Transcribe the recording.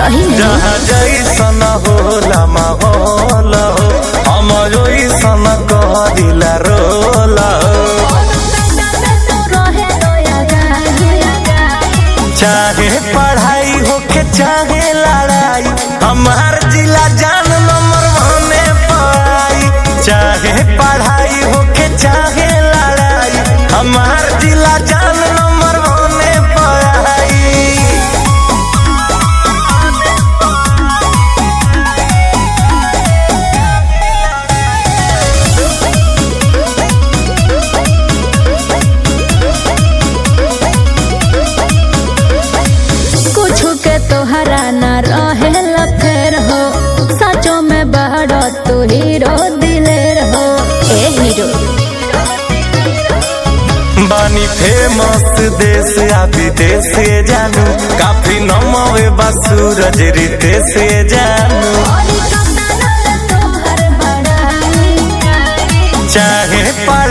सही में जहाँ जैसन होला माहौल हो हम ओइसन कहदिला रोल हो चाहे पढ़ाई होके चाहे लड़ाई हमार जिला जान नंबर वने पाई चाहे पढ़ाई होके चाहे लड़ाई हमार जिला जान नंबर वने पाई कुछ के तोहरा न रहे फेर हो सचो में बड़ तू हीरो दिलेर हो ए हीरो बानी फेमस देश आ विदेश से जानू काफी नमवे बा सूरज रीते से जानू चाहे पढ़ाई